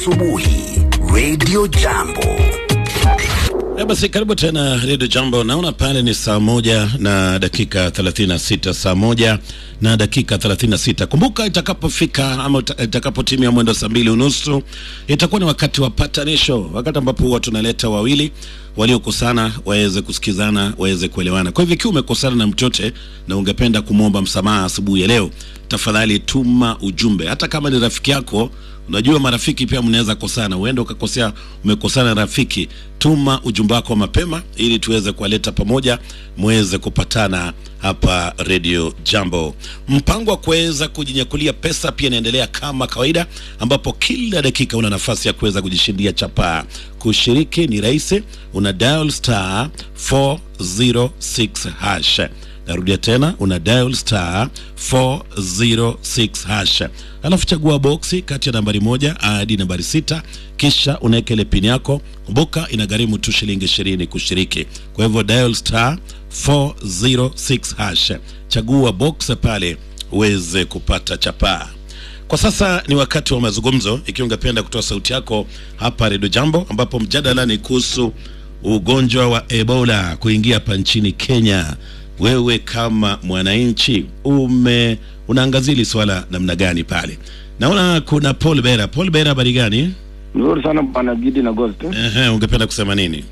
asubuhi Radio Jambo. Eh, basi karibu tena redio Jambo. Naona pale ni saa moja na dakika 36, saa moja na dakika 36. Kumbuka itakapofika ama ita- itakapotimia mwendo saa mbili unusu itakuwa ni wakati wa patanisho, wakati ambapo huwa tunaleta wawili waliokosana waweze kusikizana, waweze kuelewana. Kwa hivyo ikiwa umekosana na mchote na ungependa kumwomba msamaha asubuhi ya leo, tafadhali tuma ujumbe, hata kama ni rafiki yako Unajua marafiki pia mnaweza kosana, uende ukakosea, umekosana na rafiki, tuma ujumbe wako mapema ili tuweze kuwaleta pamoja, muweze kupatana hapa Radio Jambo. Mpango wa kuweza kujinyakulia pesa pia inaendelea kama kawaida, ambapo kila dakika una nafasi ya kuweza kujishindia chapaa. Kushiriki ni rahisi, una dial star 406 hash narudia tena una dial star 406 hash alafu chagua boksi kati ya nambari moja hadi nambari sita kisha unaweka ile pin yako kumbuka inagharimu tu shilingi ishirini kushiriki kwa hivyo dial star 406 hash chagua box pale uweze kupata chapaa kwa sasa ni wakati wa mazungumzo ikiwa ungependa kutoa sauti yako hapa redio jambo ambapo mjadala ni kuhusu ugonjwa wa ebola kuingia hapa nchini kenya wewe kama mwananchi ume unaangazia hili swala namna gani pale naona kuna paul bera paul bera habari gani Nzuri sana bwana Gidi na Ghost. Ehe, ungependa kusema nini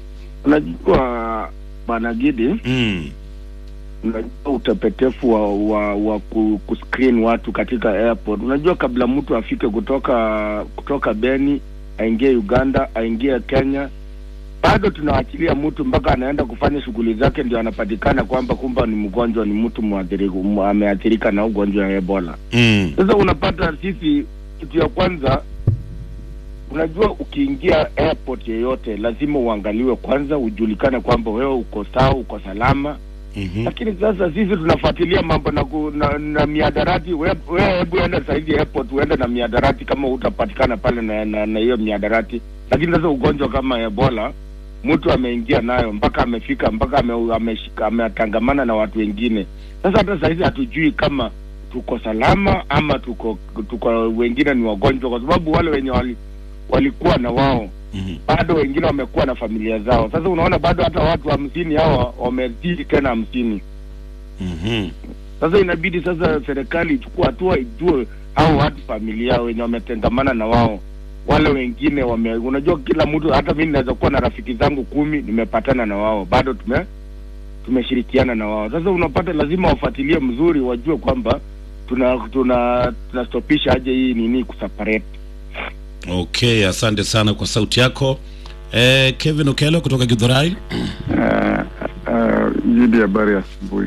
Unajua bwana Gidi, mm. unajua utepetefu wa wa, wa ku, kuscreen watu katika airport. Unajua kabla mtu afike kutoka kutoka Beni aingie Uganda aingie Kenya, bado tunaachilia mtu mpaka anaenda kufanya shughuli zake, ndio anapatikana kwamba kumba ni mgonjwa, ni mtu mwathirika, mu- ameathirika na ugonjwa wa Ebola. Mm. Sasa unapata sisi, kitu ya kwanza, unajua ukiingia airport yeyote lazima uangaliwe kwanza, ujulikane kwamba wewe uko sawa, uko salama. Mm-hmm. Lakini sasa sisi tunafuatilia mambo na, ku, na, na miadarati. Wewe we, hebu enda saizi airport uende na miadarati kama utapatikana pale na na na hiyo miadarati. Lakini sasa ugonjwa kama Ebola mtu ameingia nayo mpaka amefika mpaka ame, ameshika ametangamana na watu wengine. Sasa hata saizi hatujui kama tuko salama ama tuko tuko wengine ni wagonjwa, kwa sababu wale wenye wali, walikuwa na wao Mm-hmm. bado wengine wamekuwa na familia zao. Sasa unaona bado hata watu hamsini hawa wamezidi tena hamsini. Mm-hmm. Sasa inabidi sasa serikali ichukue hatua, ijue hao watu familia wenye wametengamana na wao wale wengine wame, unajua kila mtu, hata mimi naweza kuwa na rafiki zangu kumi nimepatana na wao bado tume tumeshirikiana na wao. Sasa unapata lazima wafuatilie mzuri, wajue kwamba tuna tuna tunastopisha aje hii nini kuseparate. okay asante sana kwa sauti yako eh, kevin okelo kutoka gidhurai Uh, uh, Jidi, habari ya asubuhi.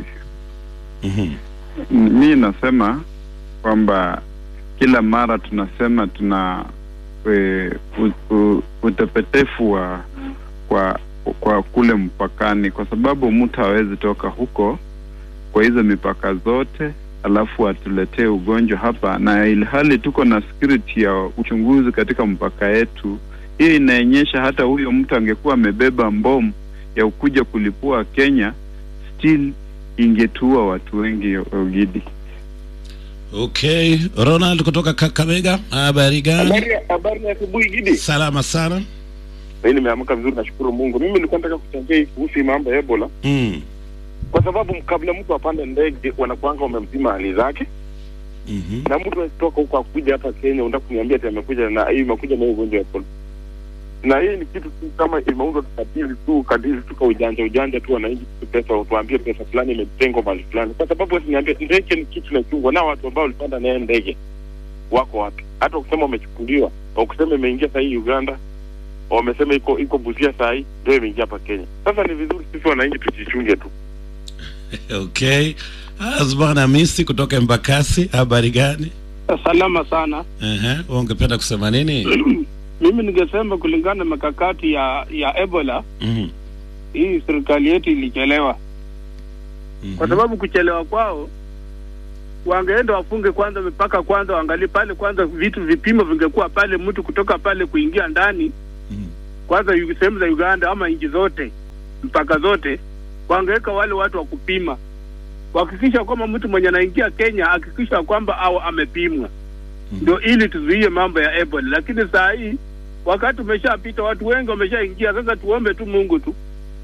mm-hmm. Mi nasema kwamba kila mara tunasema tuna e, u, u, utepetefu wa kwa kwa kule mpakani, kwa sababu mtu hawezi toka huko kwa hizo mipaka zote alafu atuletee ugonjwa hapa, na ilhali tuko na security ya uchunguzi katika mpaka yetu. Hiyo inaonyesha hata huyo mtu angekuwa amebeba mbomu ya kuja kulipua Kenya, still ingetua watu wengi Ogidi. okay ronald kutoka kakamega habari gani Habari habari ya asubuhi Gidi. salama sana Mimi nimeamka vizuri nashukuru Mungu. Mimi nilikuwa nataka kuchangia hii kuhusu hii mambo ya Ebola mm. kwa sababu kabla mtu apande ndege wanakuanga wamemzima hali zake mm-hmm. na mtu akitoka huko akuja hapa Kenya unataka kuniambia ati amekuja na hii imekuja na hii ugonjwa wa Ebola. Na hii ni kitu tu kama imeundwa kadiri tu kadiri tu kwa ujanja ujanja tu wananchi tu pesa tuambie pesa fulani imetengwa mahali fulani. Kwa sababu wasiniambia ndege ni kitu nachungwa na watu ambao walipanda naye ndege wako wapi? Hata ukisema wamechukuliwa, ukisema imeingia saa hii Uganda, wamesema iko iko Busia saa hii ndio imeingia hapa Kenya. Sasa ni vizuri sisi wananchi tujichunge tu. okay azbana misi kutoka embakasi habari gani Salama sana. Ehe, wewe ungependa kusema nini Mimi ningesema kulingana na mikakati ya ya Ebola, Mhm, hii serikali yetu ilichelewa, mhm. kwa sababu kuchelewa kwao, wangeenda wafunge kwanza mipaka kwanza, waangalie pale kwanza, vitu vipimo vingekuwa pale, mtu kutoka pale kuingia ndani Mhm. kwanza, yu- sehemu za Uganda ama nchi zote, mpaka zote, wangeweka wale watu wa kupima, kuhakikisha kwamba mtu mwenye anaingia Kenya hakikisha kwamba au amepimwa ndio ili tuzuie mambo ya Ebola. Lakini saa hii wakati umeshapita, watu wengi wameshaingia. Sasa tuombe tu Mungu tu.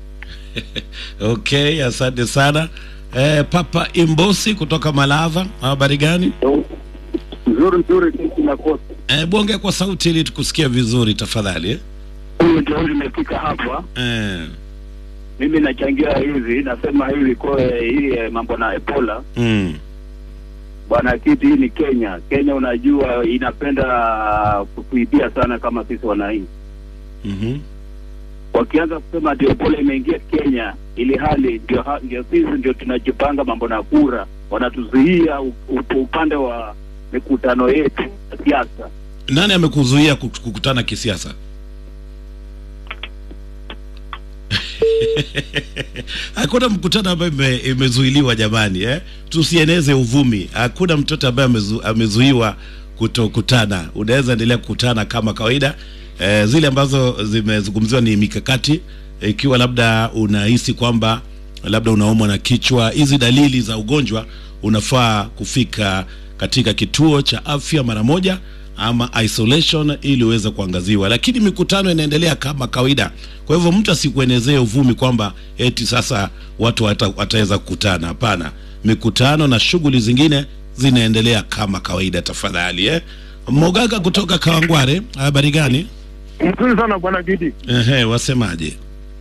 Okay, asante sana. Eh, Papa Imbosi kutoka Malava, habari gani? Nzuri nzuri, sisi na kote Eh, bonge kwa sauti ili tukusikia vizuri tafadhali. Eh? huyu ndio limefika hapa. Eh, Mimi nachangia hivi, nasema hivi kwa hii eh, mambo na Ebola mm, bwana kiti, hii ni Kenya. Kenya unajua inapenda kutuibia sana kama sisi wananchi. mhm, Wakianza kusema ati Ebola imeingia Kenya, ili hali ndio ha- ndio sisi ndio tunajipanga mambo na kura, wanatuzuia u- u- upande wa mikutano yetu ya siasa. nani amekuzuia kuk- kukutana kisiasa? Hakuna mkutano ambayo ime, imezuiliwa jamani, eh? Tusieneze uvumi. Hakuna mtoto ambaye amezu, amezuiwa kutokutana. Unaweza endelea kukutana kama kawaida. Eh, zile ambazo zimezungumziwa ni mikakati, ikiwa labda unahisi kwamba labda unaumwa na kichwa, hizi dalili za ugonjwa, unafaa kufika katika kituo cha afya mara moja ama isolation ili uweze kuangaziwa, lakini mikutano inaendelea kama kawaida. Kwa hivyo mtu asikuenezee uvumi kwamba eti sasa watu wata- wataweza kukutana. Hapana, mikutano na shughuli zingine zinaendelea kama kawaida. Tafadhali eh. Mogaga kutoka Kawangware, habari gani? Mzuri sana bwana Gidi. Ehe, wasemaje?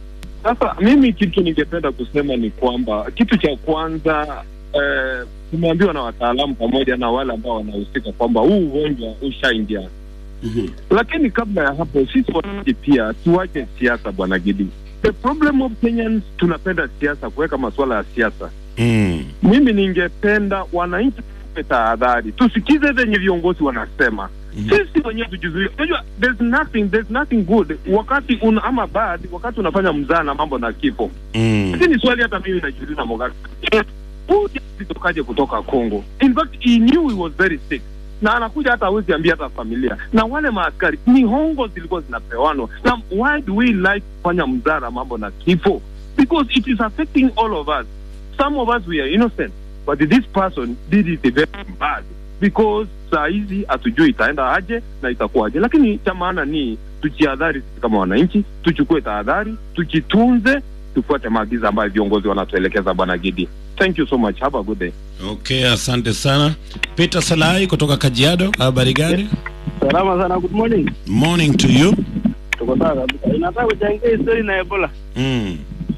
Sasa mimi kitu ningependa kusema ni kwamba kitu cha kwanza eh, tumeambiwa na wataalamu pamoja na wale ambao wanahusika kwamba huu ugonjwa ushaingia, Mhm. lakini kabla ya hapo sisi wananchi pia tuache siasa bwana Gidi. The problem of Kenyans, tunapenda siasa, kuweka masuala ya siasa. Mm. Mimi ningependa wananchi tupe tahadhari, tusikize venye viongozi wanasema Mhm. sisi wenyewe tujizuie. Unajua, there's nothing there's nothing good wakati una, ama bad wakati unafanya mzaa na mambo na kifo. Mm. Lakini swali hata mimi najiuliza Mogaka, huyu jamaa alitokaje kutoka Congo? In fact he knew he was very sick na anakuja hata hawezi ambia hata familia, na wale maaskari ni hongo zilikuwa zinapewanwa. Na why do we like kufanya mzara mambo na kifo? Because it is affecting all of us. Some of us we are innocent, but this person did it very bad because saa hizi hatujui itaenda aje na itakuwaje, lakini cha maana ni tujihadhari sisi kama wananchi, tuchukue tahadhari, tujitunze, tufuate maagizo ambayo viongozi wanatuelekeza. Bwana Gidi, thank you so much, have a good day. Okay, asante sana. Peter Salai kutoka Kajiado, habari gani? Salama sana, good morning. Morning to you. Tuko sawa kabisa. Inataka kuchangia story na Ebola. Mm.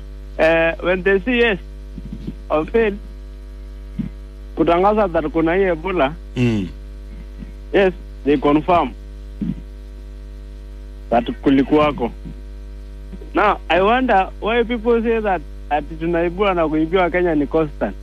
Eh, when they see yes or fail kutangaza that kuna hii Ebola, Mm. yes they confirm that kulikuwako. Now I wonder why people say that ati tunaibua na kuibiwa Kenya ni constant.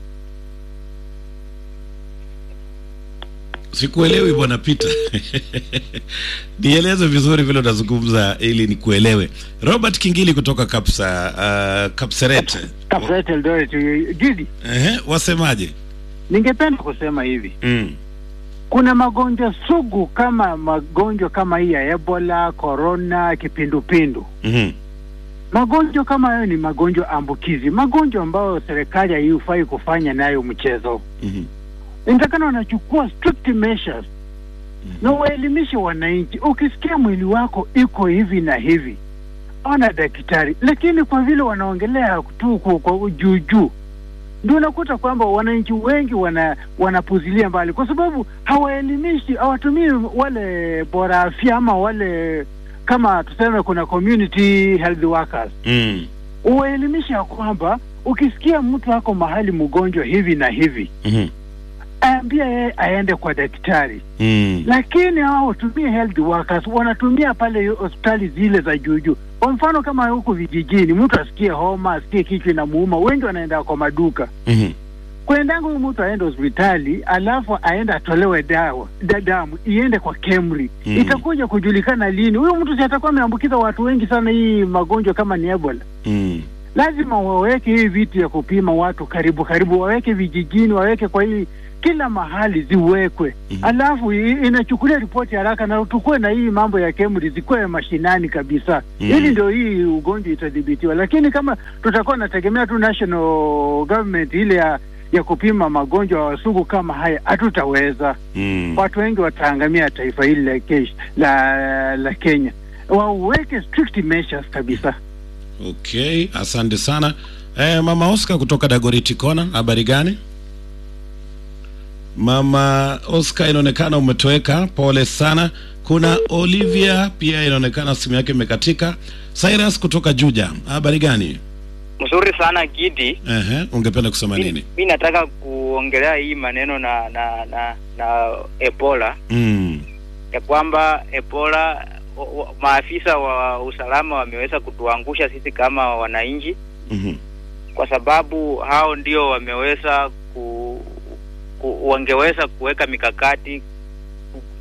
Sikuelewi bwana Peter. Nieleze vizuri vile unazungumza ili nikuelewe. Robert Kingili kutoka Kapsa, uh, Kapseret. Kapsait Eldoret. Gidi, Ehe, wasemaje? ningependa kusema hivi, Mm. kuna magonjwa sugu kama magonjwa kama hii ya Ebola, corona, kipindupindu. Mhm. Magonjwa kama hayo ni magonjwa ambukizi, magonjwa ambayo serikali haifai kufanya nayo mchezo. Mhm. Inatakana wanachukua strict measures na waelimishe wananchi. Ukisikia mwili wako iko hivi na hivi, ona daktari. Lakini kwa vile wanaongelea tu kwa- kwa juu juu, ndio unakuta kwamba wananchi wengi wana wanapuzilia mbali, kwa sababu hawaelimishi, hawatumii wale bora afya ama wale kama tuseme, kuna community health workers Mm. uwaelimisha ya kwamba ukisikia mtu ako mahali mgonjwa hivi na hivi, Mhm. ambia yeye aende kwa daktari. Mm. Lakini hao watumie health workers wanatumia pale hospitali zile za juujuu. Kwa mfano kama huku vijijini, mtu asikie homa, asikie kichwa inamuuma, wengi wanaenda kwa maduka Mhm. kwendanga huyu mtu aende hospitali alafu aende atolewe dawa da damu iende kwa KEMRI Mm. itakuja kujulikana lini huyu mtu si atakuwa ameambukiza watu wengi sana hii magonjwa kama ni Ebola. Mm. Lazima waweke hii vitu ya kupima watu karibu karibu, waweke vijijini, waweke kwa hii kila mahali ziwekwe, Mhm. alafu i- inachukulia ripoti haraka, na tukuwe na hii mambo ya KEMRI zikuwe mashinani kabisa, Mhm. ili ndio hii ugonjwa itadhibitiwa. Lakini kama tutakuwa nategemea tu national government ile ya ya kupima magonjwa sugu kama haya, hatutaweza. Mm. Watu wengi wataangamia taifa hili la, kesh, la, la Kenya. wauweke strict measures kabisa. Okay, asante sana. Eh, Mama Oscar kutoka Dagoriti Kona, habari gani? Mama Oscar, inaonekana umetoweka, pole sana. Kuna Olivia pia inaonekana simu yake imekatika. Cyrus kutoka Juja, habari gani? Mzuri sana Gidi. Ehe, ungependa kusema nini? Mi nataka kuongelea hii maneno na na na, na Ebola Mm. ya kwamba Ebola o- o- maafisa wa usalama wameweza kutuangusha sisi kama wananchi, Mhm. kwa sababu hao ndio wameweza ku, ku wangeweza kuweka mikakati